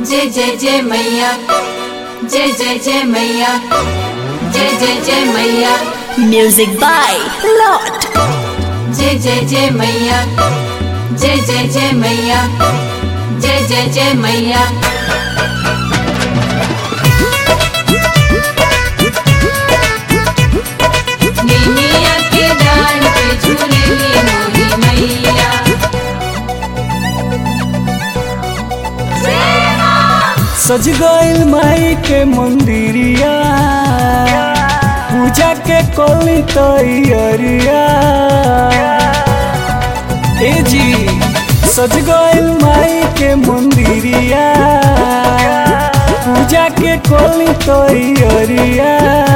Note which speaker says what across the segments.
Speaker 1: जय जय जय मैया जय जय जय मैया जय जय जय मैया
Speaker 2: Music by Lot.
Speaker 1: जय जय जय मैया जय जय जय मैया जय जय जय मैया निमिया के डाल पे झूलेली मोरी मैया
Speaker 3: सज गइल माई के मंदिरिया पूजा के कोली तैयारिया ए जी सज गइल माई के मंदिरिया पूजा के कोली तैयारिया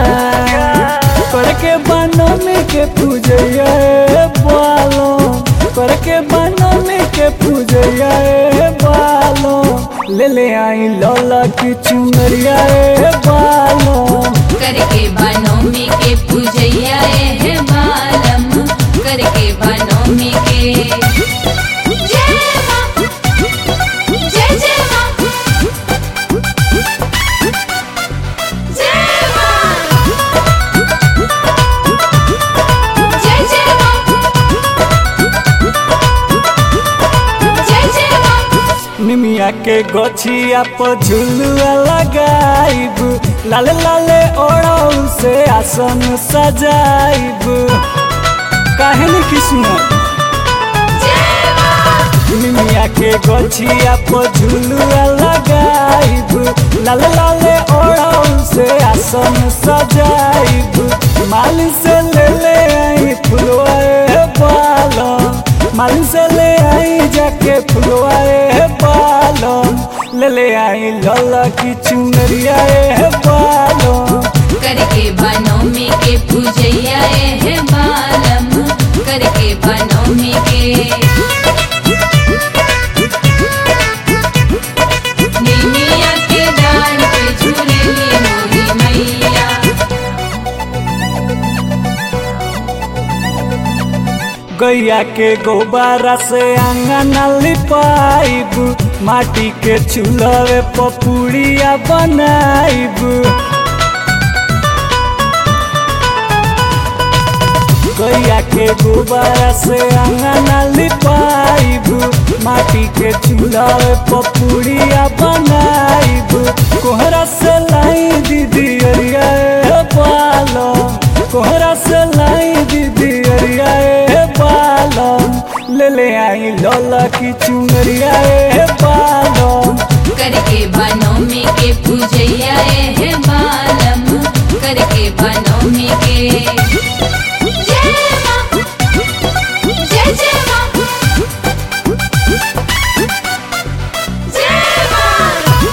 Speaker 3: करके बनने के पूजैया ए बालो करके बनने के पूजैया ए बालो ले ले आई लौला की चुनरिया ए बालो
Speaker 1: करके बनोमी के पूजैया ए बालम करके बनोमी के जय माँ जय जय माँ जय माँ जय जय माँ जय जय माँ
Speaker 3: निमिया के गोछिया पर झुलुआ लगाइब लाले लाले ओढ़ौ से आसन सजाइब काहे न कृष्ण निमिया के गोछिया पर झुलुआ लगाइब लाले लाले ओढ़ौ से आसन सजाइब माली से ले ले आई फुलवा ए बालम माली से ले आई जाके फुलवा ए बालम ले ले आई लला की चुनरिया ए बालम
Speaker 1: करके बनोमी के पूजैया ए बालम करके बनोमी के निमिया के डाल पे झूलेली मोरी मैया
Speaker 3: गैया के गोबारा से आंगन लिपाइब माटी के चूल्हे पपुड़िया बनाइब गैया के गोबारा से आंगन लिपाइब माटी के चूल्हे पपुड़िया बनाइब कोहरा से लाई दीदी अरिया ए बालम कोहरा से लाई दीदी अरिया ए बालम ले ले आई लौला की चुनरिया ए बालम
Speaker 1: करके बनोमी के पूजैया ए बालम करके बनोमी के जय माँ जय जय माँ जय माँ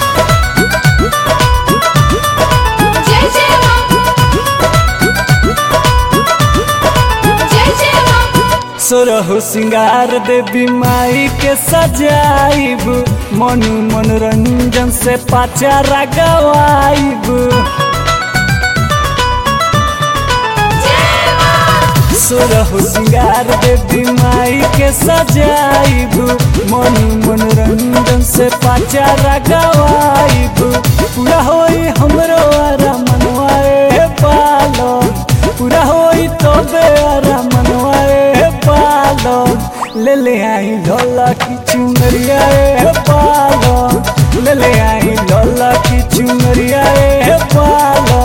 Speaker 1: जय जय माँ जय जय माँ
Speaker 3: सोरहु सिंगार देवी माई के सजाइब मनु मनोरंजन से पाचारा गवाइब सोरहु सिंगार देवी माई के सजाइब मनु मनोरंजन से पाचारा गवाइब पूरा होई हमरो आरा मनवा ए पालम पूरा होई तबे आरा मनवा ए पालम ले ले आई ढोला की चुनरिया ए पालम ले ले आई ढोला की चुनरिया ए पालम